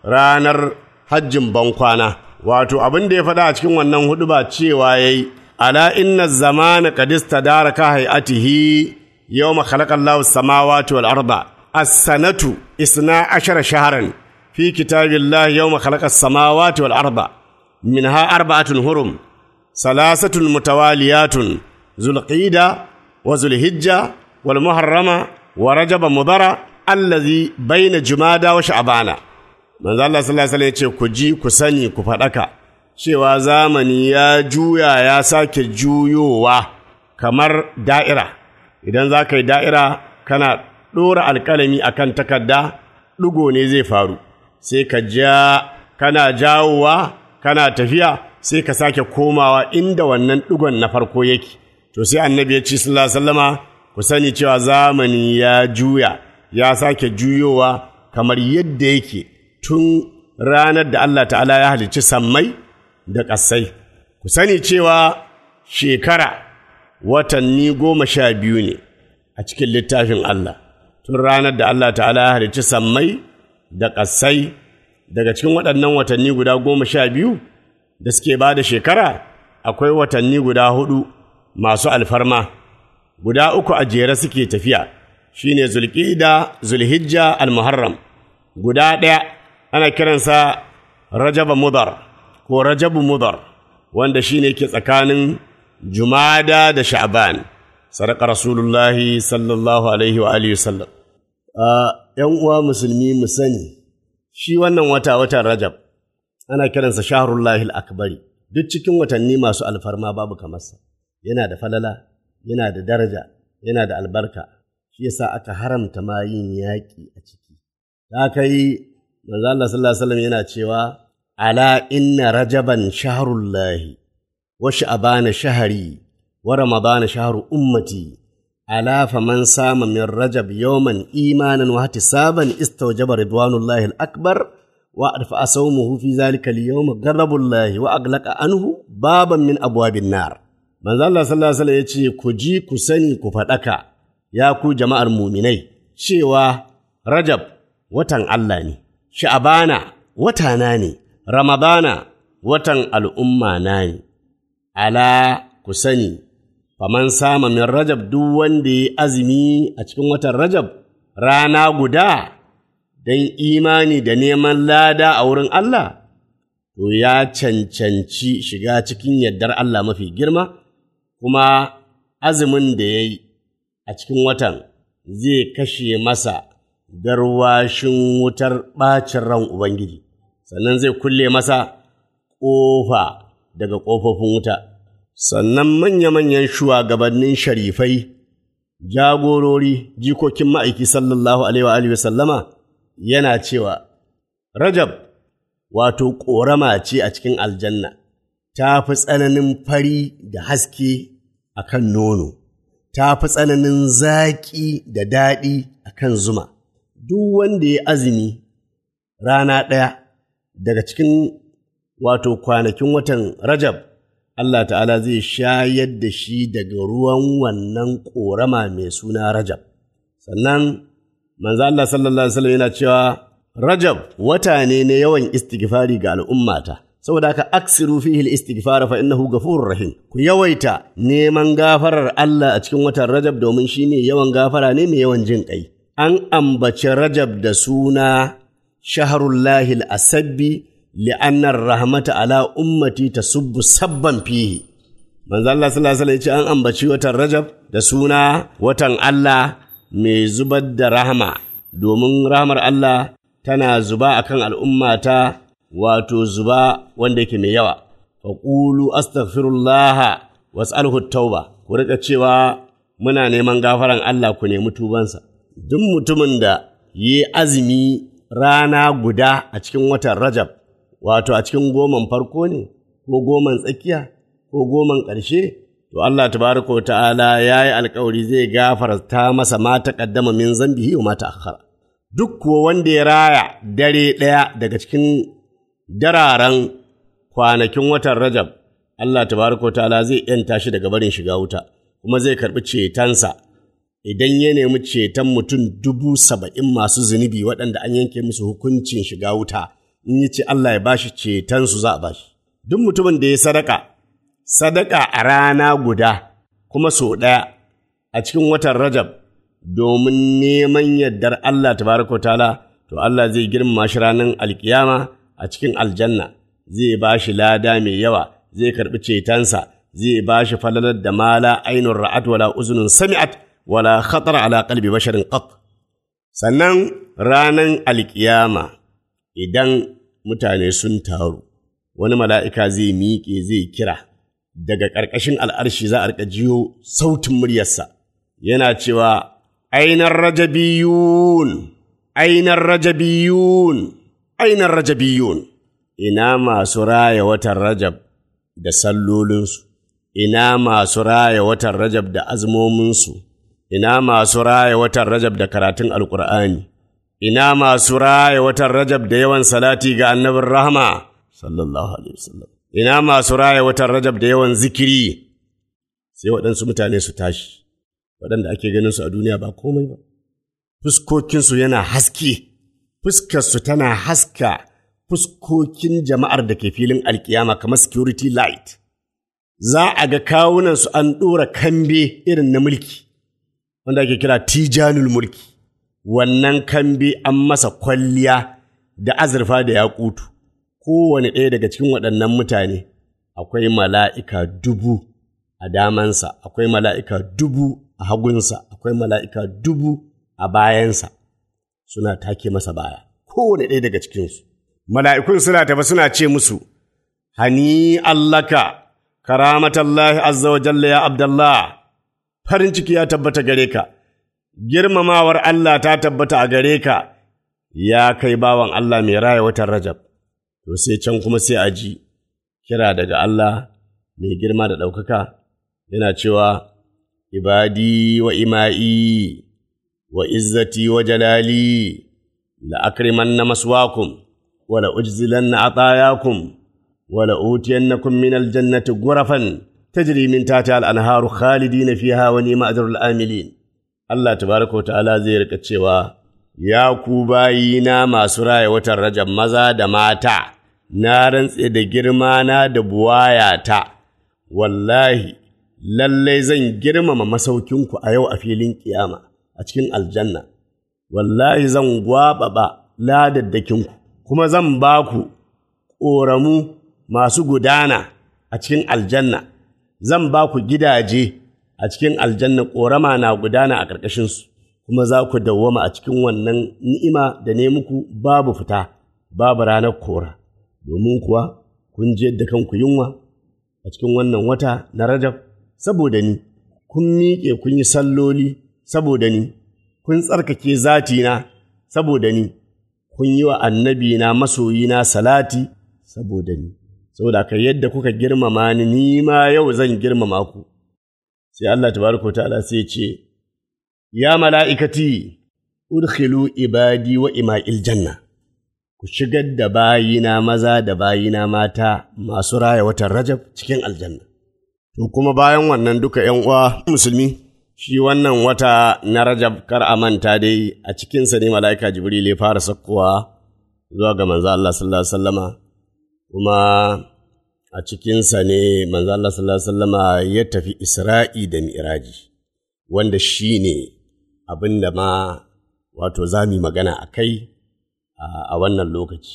ranar hajjin bankwana wato abin da ya faɗa a cikin wannan huduba cewa yayi ala inna zamana qad istadaraka hayatihi yawma khalaqa Allahu as-samawati wal arda as-sanatu isna ashara shahran fi kitabillahi yawma khalaqa as-samawati wal arda minha arba'atun hurum salasatun mutawaliyatun zulqida wa zulhijja wal muharrama wa rajaba mudara allazi baina jumada wa sha'bana manzo Allah sallallahu alaihi wasallam ya ce ku ji ku sani ku faɗaka cewa zamani ya juya ya sake juyowa kamar da'ira idan za ka yi da'ira kana ɗora alƙalami akan takarda ɗigo ne zai faru sai ka ja kana jawowa kana tafiya sai ka sake komawa inda wannan ɗigon na farko yake to sai annabi ya ce sallallahu alaihi wasallama ku sani cewa zamani ya juya ya sake juyowa kamar yadda yake tun ranar da Allah ta'ala ya halicci sammai da ƙasai ku sani cewa shekara watanni goma sha biyu ne a cikin littafin Allah tun ranar da Allah ta'ala ya halicci sammai da ƙasai daga cikin waɗannan watanni guda goma sha biyu da suke ba da shekara akwai watanni guda hudu masu alfarma guda uku a jere suke tafiya shine zulƙida zulhijja almuharram guda ɗaya ana kiransa rajaba mudar ko rajabu mudar wanda shine ke tsakanin jumada da sha'ban sadaka rasulullahi sallallahu alaihi wa alihi sallam ‘yan uwa musulmi mu sani shi wannan wata watan rajab ana kiransa shahrullahi akbari duk cikin watanni masu alfarma babu kamarsa yana da falala yana da daraja yana da albarka shi yasa aka haramta ma yin yaƙi a ciki ta kai manzo Allah sallallahu alaihi wasallam yana cewa ala inna rajaban shahrullahi wa sha'bana shahri wa ramadana shahru ummati ala faman sama min rajab yawman imanan wa ihtisaban istawjaba ridwanullahi al-akbar wa adfa sawmuhu fi zalika al-yawm ghadabullahi wa aglaqa anhu baban min abwabin nar manzo Allah sallallahu alaihi wasallam yace ku ji ku sani ku fadaka ya ku jama'ar muminai cewa rajab watan Allah ne sha'abana watana ne ramadana watan al'umma na ne ala ku sani faman sama min rajab duk wanda ya azumi a cikin watan rajab rana guda don imani da neman lada a wurin Allah to ya cancanci shiga cikin yardar Allah mafi girma kuma azumin da ya yi a cikin watan zai kashe masa garwashin wutar ɓacin ran Ubangiji, sannan zai kulle masa ƙofa daga ƙofofin wuta. Sannan manya-manyan shugabannin sharifai, jagorori, jikokin ma'aiki sallallahu Alaihi wa sallama yana cewa, Rajab, wato ƙorama ce a cikin aljanna, ta fi tsananin fari da haske a kan nono. ta fi tsananin zaƙi da daɗi a kan zuma, duk wanda ya azumi rana ɗaya daga cikin wato kwanakin watan Rajab, Allah ta'ala zai shayar da shi daga ruwan wannan ƙorama mai suna Rajab. Sannan, manzo Allah sallallahu Alaihi wasallam yana cewa Rajab wata ne na yawan istighfari ga al'ummata. saboda haka aksiru fihi al-istighfar fa innahu ghafurur rahim ku yawaita neman gafarar Allah a cikin watan Rajab domin shi ne yawan gafara ne mai yawan jin kai an ambaci Rajab da suna shaharullahi al-asabbi li'anna rahmata ala ummati tasubbu sabban fihi manzo Allah sallallahu alaihi wasallam an ambaci watan Rajab da suna watan Allah mai zubar da rahama domin rahmar Allah tana zuba akan al'ummata wato zuba wanda yake mai yawa faƙulu astaghfirullah was'alhu tauba ku rika cewa muna neman gafaran Allah ku nemi tubansa duk mutumin da yi azumi rana guda a cikin watan Rajab wato a cikin goman farko ne ko goman tsakiya ko goman ƙarshe to Allah tabaraka ta'ala ya yi alkawari zai gafarta masa ma taqaddama min zambihi wa ma ta'akhkhara duk kuwa wanda ya raya dare ɗaya daga cikin dararen kwanakin watan Rajab, Allah tabaraka ta'ala zai ‘yanta shi daga barin shiga wuta, kuma zai karɓi cetonsa idan ya nemi ceton mutum dubu saba'in masu zunubi waɗanda an yanke musu hukuncin shiga wuta, in yi ce Allah ya bashi cetonsu za a bashi. Duk mutumin da ya sadaka, sadaka a rana guda, kuma sau ɗaya a cikin watan Rajab, domin neman yardar Allah tabaraka ta'ala, to Allah zai girmama shi ranar alkiyama. a cikin aljanna zai ba shi lada mai yawa zai karɓi cetonsa zai ba shi falalar da mala ainun ra'at wala uzunun sami'at wala khatar ala qalbi basharin qat sannan ranan alkiyama idan mutane sun taru wani mala'ika zai miƙe zai kira daga ƙarƙashin al'arshi za a riƙa jiyo sautin muryarsa yana cewa ainar rajabiyun ainar rajabiyun ainar rajabiyun ina masu raya watan rajab da sallolinsu ina masu raya watan rajab da azmominsu ina masu raya watan rajab da karatun alkur'ani ina masu raya watan rajab da yawan salati ga annabin rahama sallallahu alaihi wasallam ina masu raya watan rajab da yawan zikiri sai waɗansu mutane su tashi waɗanda ake ganin su a duniya ba komai ba fuskokinsu yana haske fuskarsu tana haska fuskokin jama'ar da ke filin alkiyama kamar security light za a ga kawunansu an ɗora kambe irin na mulki wanda ake kira tijanul mulki wannan kambe an masa kwalliya da azurfa da yakutu kowane ɗaya daga cikin waɗannan mutane akwai mala'ika dubu a damansa akwai mala'ika dubu a hagunsa akwai mala'ika dubu a bayansa suna take masa baya kowane ɗaya daga cikinsu mala'ikun suna tafi suna ce musu hani allaka karamatallahi azza wa jalla ya abdallah farin ciki ya tabbata gare ka girmamawar Allah ta tabbata a gare ka ya kai bawan Allah mai raya watan Rajab, to sai can kuma sai a ji kira daga Allah mai girma da ɗaukaka yana cewa, Ibadi wa ima'i wa izzati wa jalali la'akrimanna maswakum wa la'ujzilanna atayakum wa la'utiyannakum min aljannati gurafan tajri min tahtiha al-anharu khalidina fiha wa ni'ma ajrul amilin Allah tabaraka wa ta'ala zai rika cewa ya ku bayina masu raya watan Rajab maza da mata na rantse da girma na da buwayata wallahi lallai zan girmama masaukinku a yau a filin kiyama a cikin aljanna wallahi zan gwaɓaɓa ladaddakinku kuma zan ba ku ƙoramu masu gudana a cikin aljanna zan ba ku gidaje a cikin aljanna ƙorama na gudana a ƙarƙashinsu kuma za ku dawwama a cikin wannan ni'ima da ne muku babu fita babu ranar kora domin kuwa kun je da kanku yunwa a cikin wannan wata na rajab saboda ni kun miƙe kun yi salloli saboda ni kun tsarkake zatina saboda ni kun yi wa annabina masoyina salati saboda ni saboda ka yadda kuka girmama ni ni ma yau zan girmama ku sai Allah tabaraka ta'ala sai ce ya mala'ikati udkhilu ibadi wa ima'il janna ku shigar da bayina maza da bayina mata masu raya watan Rajab cikin aljanna to kuma bayan wannan duka ‘yan uwa musulmi shi wannan wata na Rajab kar a manta dai a cikinsa ne mala'ika Jibril ya fara sakkowa zuwa ga manzo Allah sallallahu alaihi wasallama kuma a cikinsa ne manzo Allah sallallahu alaihi wasallama ya tafi Isra'i da Mi'raji wanda shi ne abin da ma wato za mu magana a kai a wannan lokaci.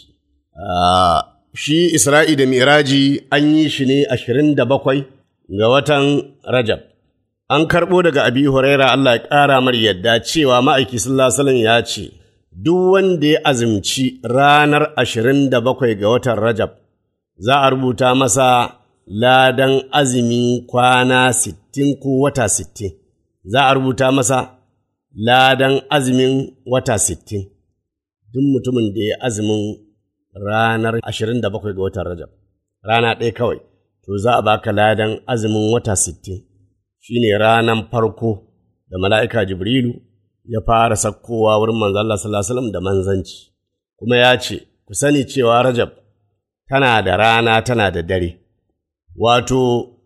Shi Isra'i da Mi'raji an yi shi ne ashirin da bakwai ga watan Rajab. An karɓo daga Abi Huraira Allah ya ƙara mar yadda cewa ma'aiki sallallahu ya ce, Duk wanda ya azumci ranar ashirin da bakwai ga watan Rajab, za a rubuta masa ladan azumin kwana sittin ko wata sittin. Za a rubuta masa ladan azumin wata sittin. Duk mutumin da ya azumin ranar ashirin da bakwai ga watan Rajab, rana ɗaya kawai. to za a baka ladan azumin wata sittin shi ne ranan farko da mala'ika Jibrilu ya fara sakkowa wurin manzo Allah sallallahu da manzanci, kuma ya ce, Ku sani cewa Rajab tana da rana tana da dare, wato,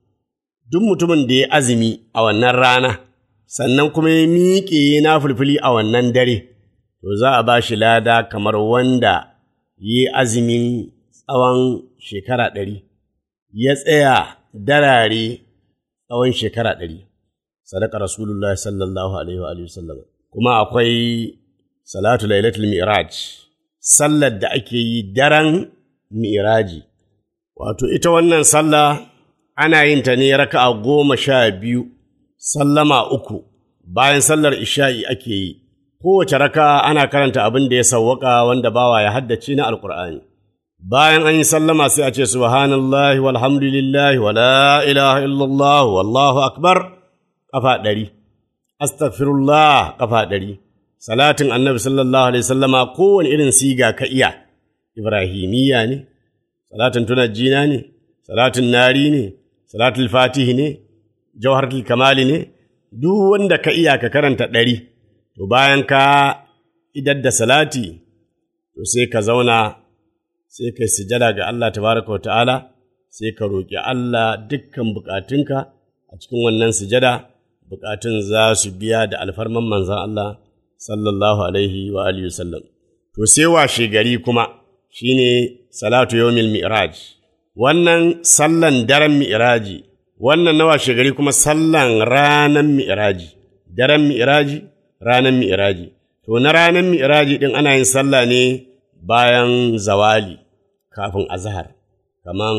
duk mutumin da ya azumi a wannan rana, sannan kuma ya miƙe na fulfili a wannan dare, to za a ba shi lada kamar wanda yi azumin tsawon shekara ɗari. ya tsaya darare tsawon shekara ɗari, sadaka Rasulullah sallallahu Alaihi wa sallam. Kuma akwai salatu lailatul mi'raj sallar da ake yi daren mi'raji. Wato, ita wannan sallah ana yin ta ne raka'a goma sha biyu, sallama uku, bayan sallar isha'i ake yi. Kowace raka ana karanta abin da ya sawwaka wanda bawa ya haddace na Alƙur'ani. bayan an yi sallama sai a ce subhanallahi walhamdulillahi wa la ilaha illallah wallahu akbar kafa ɗari astaghfirullah kafa ɗari salatin annabi sallallahu alaihi sallama kowane irin siga ka iya ibrahimiyya ne salatin tunajjina ne salatin nari ne salatul fatihi ne jawharatul kamali ne duk wanda ka iya ka karanta ɗari to bayan ka idar da salati to sai ka zauna sai kai sujada ga Allah tabaraka ta'ala sai ka roƙi Allah dukkan bukatunka a cikin wannan sujada bukatun za su biya da alfarman manzan Allah sallallahu alaihi wa alihi wasallam to sai washe gari kuma shine salatu yawmil mi'raj wannan sallan daren mi'raji wannan na washe gari kuma sallan ranan mi'raji daren mi'raji ranan mi'raji to na ranan mi'raji din ana yin sallah ne bayan zawali kafin azhar kaman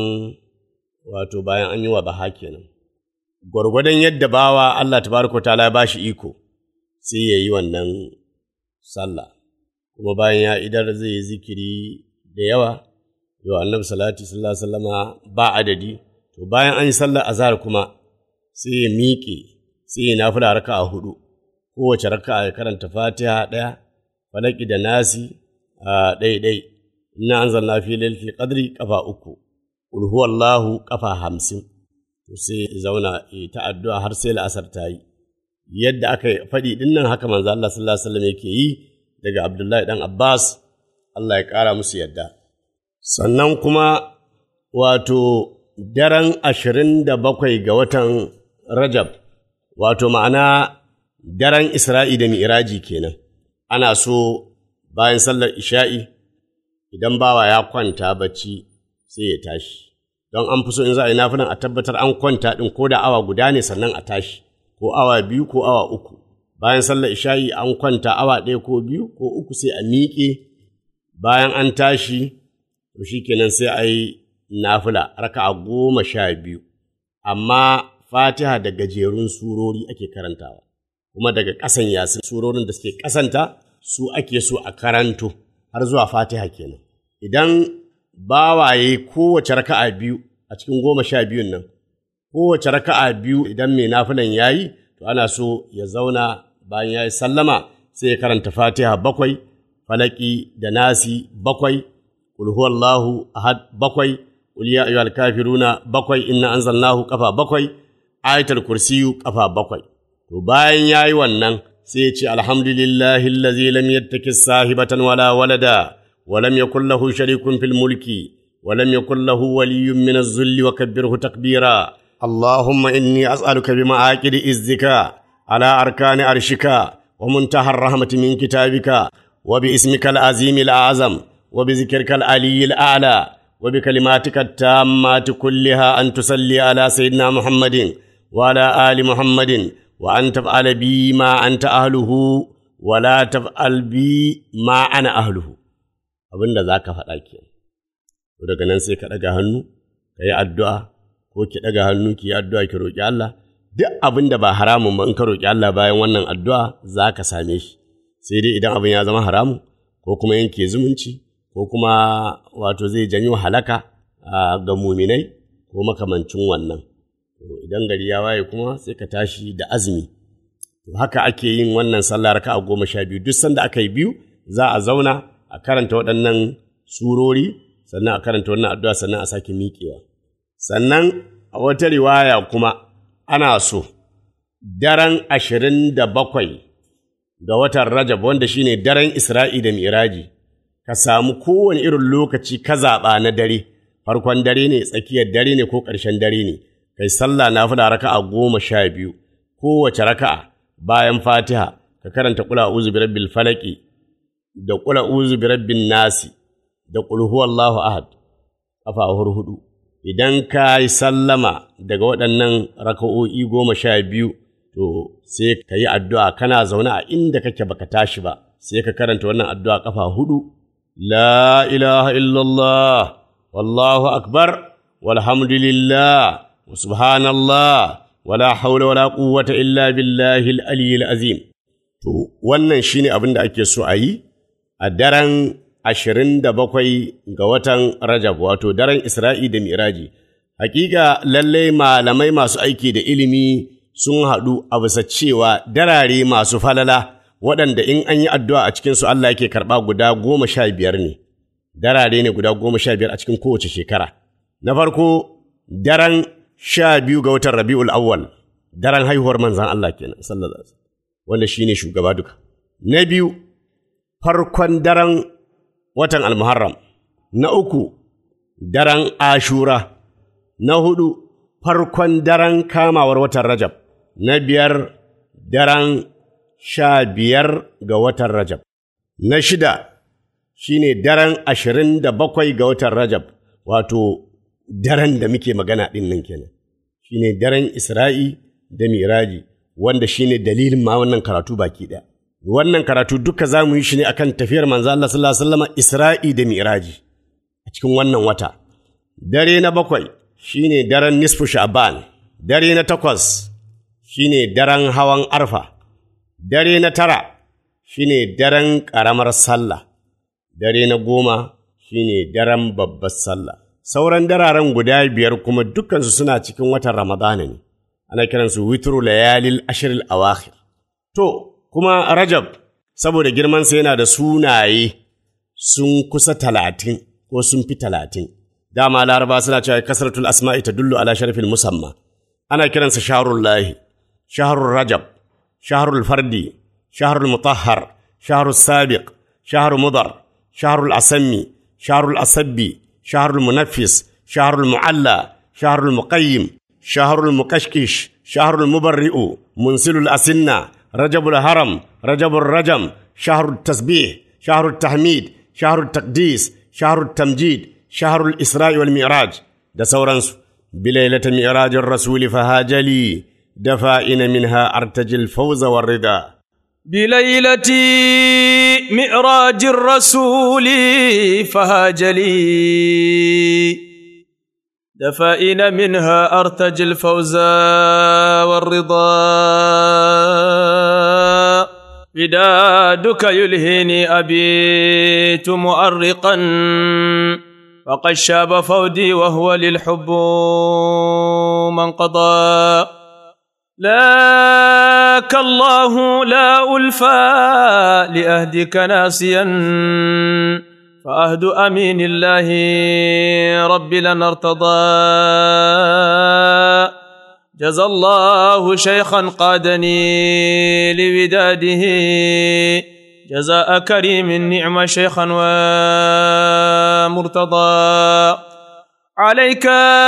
wato bayan an yi wa baha kenan gwargwadon yadda bawa Allah tabaraka ta'ala ba shi iko sai ya yi wannan sallah kuma bayan ya idar zai yi zikiri da yawa yau annabi salati sallallahu alaihi wasallama ba adadi to bayan an yi sallar azhar kuma sai ya miƙe sai ya nafila raka'a hudu kowace raka'a ya karanta fatiha ɗaya falaki da nasi ɗaiɗai inna anzalna fi lailatul qadri kafa uku qul huwallahu kafa hamsin to sai ya zauna ya ta addu'a har sai la'asar ta yi yadda aka faɗi ɗin nan haka manzo Allah sallallahu alaihi wasallam yake yi daga Abdullahi dan Abbas Allah ya ƙara musu yadda sannan kuma wato daren ashirin da bakwai ga watan Rajab wato ma'ana daren Isra'i da Mi'raji kenan ana so bayan sallar isha'i idan bawa ya kwanta bacci sai ya tashi don an fi so in za a yi nafilan a tabbatar an kwanta ɗin ko da awa guda ne sannan a tashi ko awa biyu ko awa uku bayan sallar isha'i an kwanta awa ɗaya ko biyu ko uku sai a miƙe bayan an tashi to shikenan sai a yi nafila raka'a goma sha biyu amma fatiha da gajerun surori ake karantawa kuma daga ƙasan yasin surorin da suke ƙasanta su ake so a karanto har zuwa fatiha kenan idan bawaye kowace raka'a biyu a cikin goma sha biyun nan kowace raka'a biyu idan mai nafilan ya yi to ana so ya zauna bayan ya yi sallama sai ya karanta fatiha bakwai falaki da nasi bakwai qul huwallahu ahad bakwai qul ya ayyuhal kafiruna bakwai inna anzalnahu kafa bakwai ayatul kursiyu kafa bakwai to bayan ya yi wannan sai ya ce alhamdulillahi allazi lam yattakis sahibatan wala walada wa lam yakul lahu sharikun fil mulki wa lam yakul lahu waliyyun min az-zulli wa kabbirhu takbira اللهم إني أسألك بمعاقد إذك على أركان عرشك ومنتهى الرحمة من كتابك وباسمك العظيم الأعظم وبذكرك العلي الأعلى وبكلماتك التامات كلها أن تصلي على سيدنا محمد وعلى آل محمد وأن تفعل بي ما أنت أهله ولا تفعل بي ما أنا أهله abin da za ka faɗa ke daga nan sai ka ɗaga hannu ka yi addu'a ko ki ɗaga hannu ki yi addu'a ki roƙi Allah duk abin da ba haramun ba in ka roƙi Allah bayan wannan addu'a za ka same shi sai dai idan abin ya zama haramun ko kuma yanke zumunci ko kuma wato zai janyo halaka ga muminai ko makamancin wannan idan gari ya waye kuma sai ka tashi da azumi to haka ake yin wannan sallah raka'a goma sha biyu duk sanda aka yi biyu za a zauna a karanta waɗannan surori sannan a karanta wannan addu'a sannan a sake miƙewa sannan a wata riwaya kuma ana so daren ashirin da bakwai ga watan Rajab wanda shine daren Isra'i da Miraji, ka samu kowane irin lokaci ka zaɓa na dare, farkon dare ne, tsakiyar dare ne ko ƙarshen dare ne, kai sallah na fi raka'a goma sha biyu, kowace raka'a bayan fatiha ka karanta kula uzu bi rabbil falaki da kula uzu bi rabbin nasi da qul huwallahu ahad kafa hudu idan ka yi sallama daga waɗannan raka'o'i goma sha biyu to sai ka yi addu'a kana zaune a inda kake baka tashi ba sai ka karanta wannan addu'a kafa hudu la ilaha illallah wallahu akbar walhamdulillah wa subhanallah wala haula wala quwwata illa billahi al-aliyyil azim to wannan shine abin da ake so a yi a daren ashirin da bakwai ga watan Rajab wato daren Isra'i da Miraji hakika lallai malamai masu aiki da ilimi sun haɗu a bisa cewa darare masu falala waɗanda in an yi addu'a a cikinsu Allah yake karɓa guda goma sha biyar ne, darare ne guda goma sha biyar a cikin kowace shekara. Na farko, daren sha biyu ga watan Rabi'ul Awwal, daren haihuwar manzan Allah kenan, sallallahu alaihi wanda shi ne shugaba duka. Na biyu, farkon daren watan Almuharram. Na uku, daren Ashura. Na hudu, farkon daren kamawar watan Rajab. Na biyar, daren sha biyar ga watan Rajab. Na shida shi ne daren ashirin da bakwai ga watan Rajab, wato daren da muke magana ɗin nan kenan. Shi ne daren Isra'i da Miraji, wanda shi ne dalilin ma wannan karatu baki ɗaya. Wannan karatu duka za mu yi shi ne akan tafiyar manzo Allah sallallahu alaihi wasallam Isra'i da Miraji a cikin wannan wata. Dare na bakwai shi ne daren nisfu Sha'ban, dare na takwas shi ne daren hawan arfa. Dare na tara shi ne daren ƙaramar sallah, dare na goma shi ne daren babbar sallah. Sauran dararen guda biyar kuma dukansu suna cikin watan Ramadana ne, ana kiransu witru layalil ashiril awakhir. To, kuma Rajab, saboda girmansa yana da sunaye, sun kusa talatin ko sun fi talatin. Dama laraba suna cewa kasratul asma'i ta dullu ala sharafin musamma. Ana kiransa shaharul lahi, shaharul rajab, shaharul fardi, shaharul mutahhar, shaharul sabiq, shaharul mudar, shaharul asammi, shaharul asabbi, shaharul munaffis, shaharul mu'alla, shaharul muqayyim, shaharul muqashkish, shaharul mubarri'u, munsilul asinna, rajabul haram, rajabul rajam, shaharul tasbih, shaharul tahmid, shaharul taqdis, shaharul tamjid, shaharul isra'i wal mi'raj da sauransu. Bilailata mi'rajin rasuli fahajali دفائن منها أرتجي الفوز والرضا بليلة مئراج الرسول فهاج لي دفائن منها أرتجي الفوز والرضا بدادك يلهيني أبيت مؤرقا وقد شاب فودي وهو للحب من قضى لاك الله لا ألفى لأهدك ناسيا فأهد أمين الله رب لنا ارتضى جزى الله شيخا قادني لوداده جزاء كريم نعم شيخا ومرتضى عليك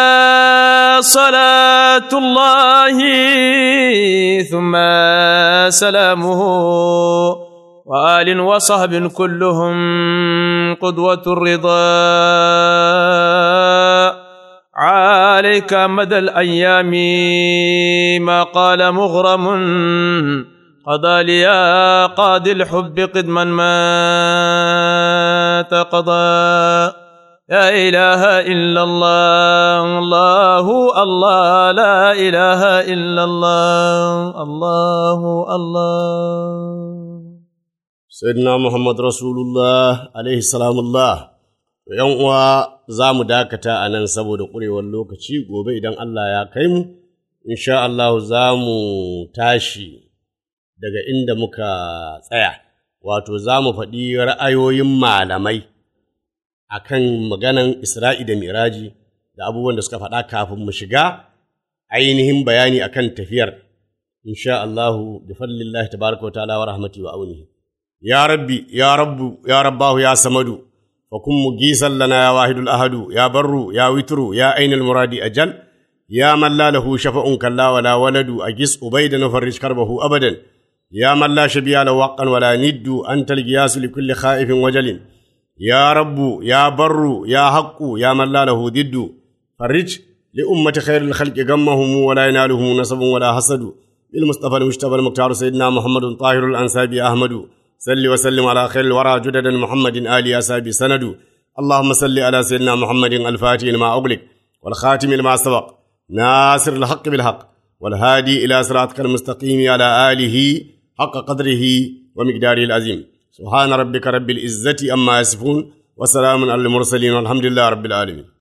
صلاة الله ثم سلامه وآل وصحب كلهم قدوة الرضا عليك مدى الأيام ما قال مغرم قضى لي قاضي الحب قدما ما تقضى لا إله إلا الله الله الله لا إله إلا الله الله الله Sayyidina Muhammad Rasulullah alaihi salamullah. ‘Yan uwa za mu dakata a nan saboda ƙurewar lokaci gobe idan Allah ya kai mu, insha Allah za mu tashi daga inda muka tsaya, wato za mu faɗi ra'ayoyin malamai a kan maganan Isra'i da Miraji da abubuwan da suka faɗa kafin mu shiga ainihin bayani a kan tafiyar, insha Allah bi fadlillahi tabaraka wa ta'ala wa rahmati wa aunihi. يا ربي يا رب يا رباه يا سمد فكن مجيسا لنا يا واحد الأحد يا بر يا وتر يا أين المراد أجل يا من لا له شفع كلا ولا ولد أجس أبيدا وفرج كربه أبدا يا من لا شبيه له وقا ولا ند أنت القياس لكل خائف وجل يا رب يا بر يا حق يا من لا له ضد فرج لأمة خير الخلق غمهم ولا ينالهم نصب ولا حسد بالمصطفى المجتبى المختار سيدنا محمد طاهر الأنسابي أحمد صل وسلم على خير الورى جدد محمد آل أسابي سند اللهم صل على سيدنا محمد الفاتح لما أغلق والخاتم لما سبق ناصر الحق بالحق والهادي إلى صراطك المستقيم على آله حق قدره ومقداره العظيم سبحان ربك رب العزة أما يصفون وسلام على المرسلين والحمد لله رب العالمين